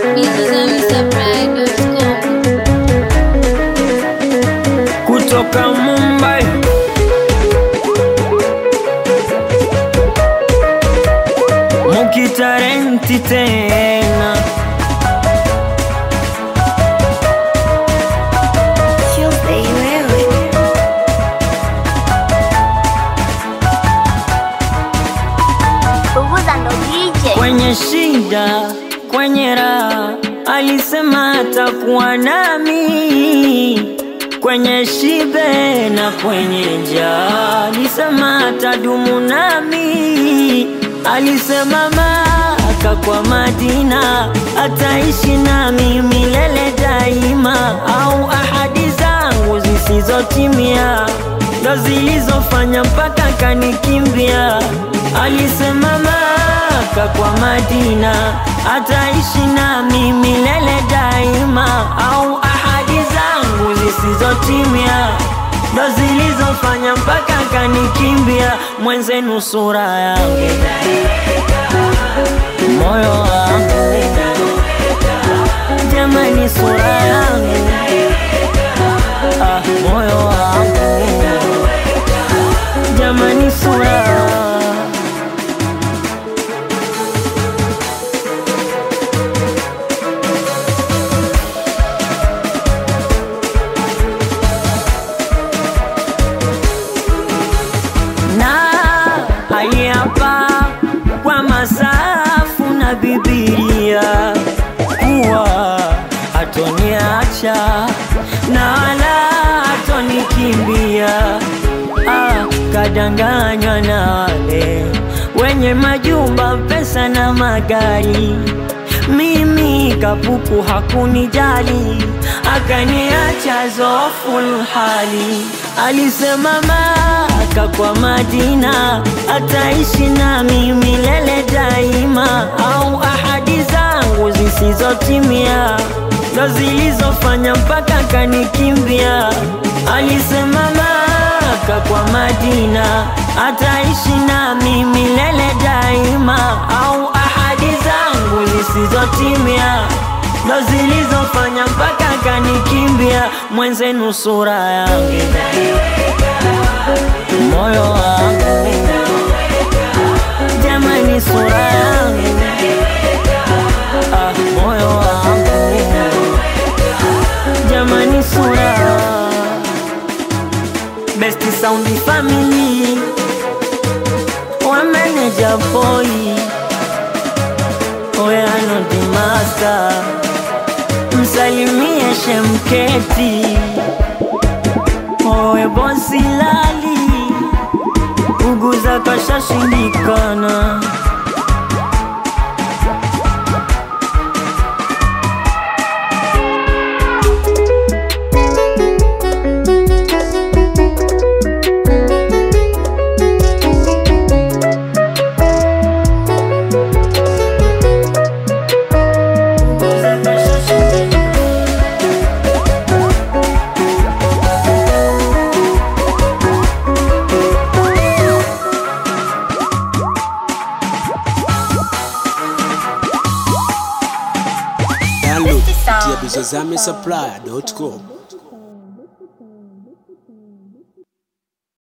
kutoka Mumbai mukitarenti tena Tuesday wewe Bubuza ndo DJ kwenye shida, kwenye raha, alisema atakuwa nami kwenye shibe na kwenye njaa, alisema atadumu nami, alisema Maka kwa Madina ataishi nami milele daima, au ahadi zangu zisizotimia ndo zilizofanya mpaka kanikimbia. Alisema Maka kwa Madina ataishi nami milele daima, au ahadi zangu zisizotimia ndo zilizofanya mpaka kanikimbia. Mwenzenu sura yangu, moyo wangu, jamani, sura yangu, ah, moyo wangu, jamani, sura na aliapa kwa masafu na Bibilia kuwa hatoniacha na wala hatonikimbia. Ah, kadanganywa na wale wenye majumba, pesa na magari mimi kapuku hakunijali, akaniacha zoful hali. Alisema Maka kwa Madina ataishi nami milele daima, au ahadi zangu zisizotimia ndo zilizofanya mpaka kanikimbia. Alisema Maka kwa Madina ataishi nami milele daima, au ahadi zangu zisizotimia ndo zilizofanya mpaka kanikimbia. Mwenzenu sura yangu, moyo wangu, jamani, sura yangu, ah, moyo wangu, jamani, sura Best Sound Family wa manager boy Oya no the master Msalimie Shemketi Owe bosi lali Uguza kashashindikana Uguza kashashindikana Download kupitia bizozame supply.com.